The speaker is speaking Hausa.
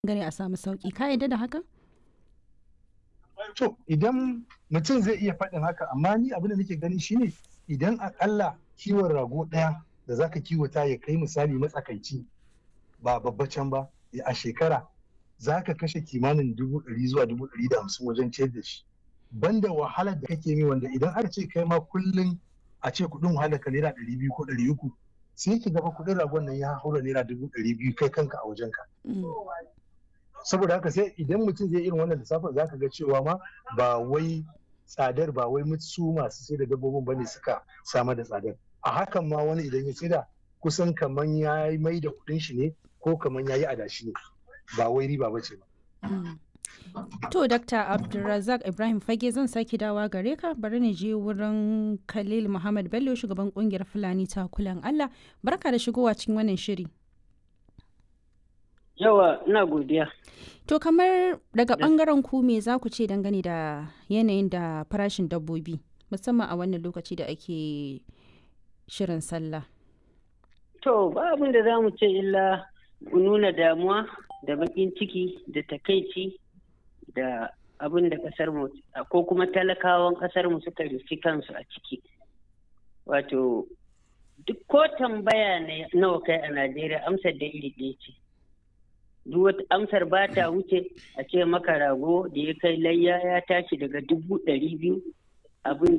gani a samu sauki ka yadda da haka to idan mutum zai iya faɗin haka amma ni abin da nake gani shine idan akalla kiwon rago ɗaya da zaka kiwata ya kai misali matsakaici ba babbacin ba a shekara zaka kashe kimanin dubu ɗari zuwa dubu ɗari da hamsin wajen ciyar da shi banda wahalar da kake mi wanda idan aka ce kai ma kullum a ce kuɗin wahalar ka naira ɗari biyu ko ɗari uku sai ki gaba kuɗin ragon nan ya haura naira dubu ɗari biyu kai kanka a wajenka. saboda haka sai idan mutum zai irin wannan lissafin zaka ga cewa ma ba wai tsadar ba wai su masu sai da dabbobin bane suka samar da tsadar a hakan ma wani idan ya saida kusan kaman ya mai da kuɗin shi ne ko kaman ya yi adashi ne ba wai riba ba ce ba. To, Dr. Abdulrazak Ibrahim Fage zan sake dawa gare ka bari ni je wurin Khalil Muhammad Bello shugaban kungiyar Fulani ta kulan Allah. Barka da shigowa cikin wannan shiri. Yawa, ina godiya. To, kamar daga bangaren ku me za ku ce dangane da yanayin da farashin dabbobi musamman a wannan lokaci da ake shirin sallah. To, ba abin da za mu ce illa nuna damuwa da bakin ciki da takaici da abin da kasar mu ko kuma talakawan kasar mu suka rufi kansu a ciki wato duk ko tambaya nawa kai a najeriya amsar da iri ɗaya ce duk wata amsar ba ta wuce a ce maka rago da ya kai layya ya tashi daga dubu ɗari biyu abin